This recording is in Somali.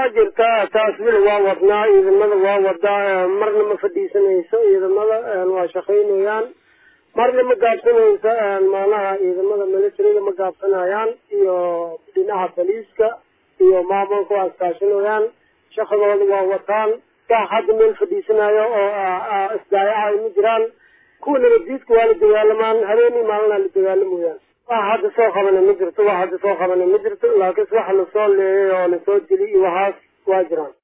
waa jirtaa taas weli waa wadnaa ciidamada waa wadaa marna ma fadhiisanayso ciidamada waa shaqaynayaan marna ma gaabsanayso maanaha ciidamada militariga ma gaabsanayaan iyo dhinaca boliiska iyo maamulka waa iskaashanayaan shaqadooda waa wataan wax hadda meel fadhiisanayo oo isdaayaca ma jiraan kuwa nabaddiidka waa la dagaalamaan habeenii maalina la dagaalamayaan wax hadda soo qabana ma jirto wax hadda soo qabana ma jirto laakiin waxa lasoo leeyay oo lasoo dili iyo waxaas waa jiraan